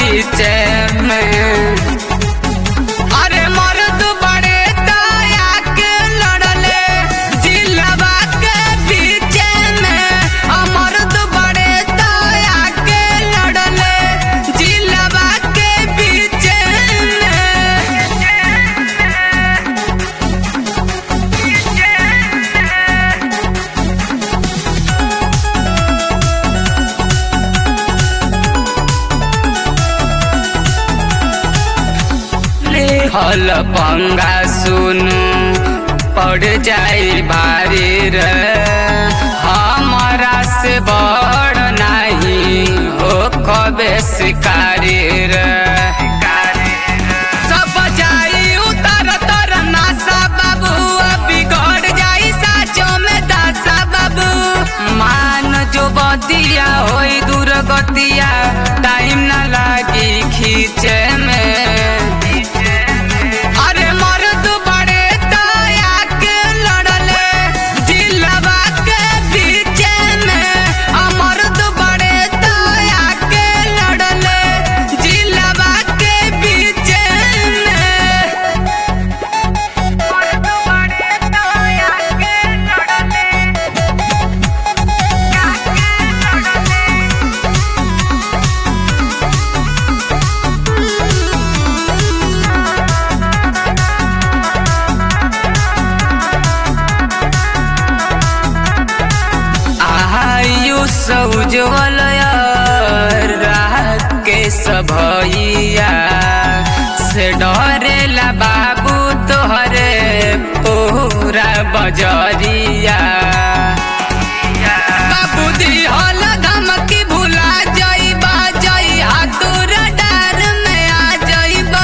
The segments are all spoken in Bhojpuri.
बीच में अरे मर्द बड़े दया के लड़ले जिलवा के बीच में आ मर्द बड़े दया के लड़ले जिलवा के बीच में हल पंगा सुनु पड़ जाई भारी रे हमारा से बड़ नहीं हो कबे शिकारी रे सब जाई उतर तर नासा बाबू बिगड़ जाई साचो में दासा बाबू मान जो बदिया होई दुर्गतिया टाइम ना लागी खींचे में अरे मर्द बड़े दया के लड़ले जिलवा के बीच में आ मर्द बड़े दया के लड़ले जिलवा के बीच में मर्द बड़े दया के लड़ले आयुष उज्जवल रात के सभैया से डरेला बाबू तोहरे पूरा बजरिया बाबू दिहल धमकी भुला जाइबा जई हाथुर डार में आ जाइबा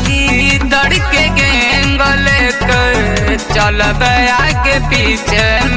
गीदड़ के गेंगल कर चलब आगे पीछे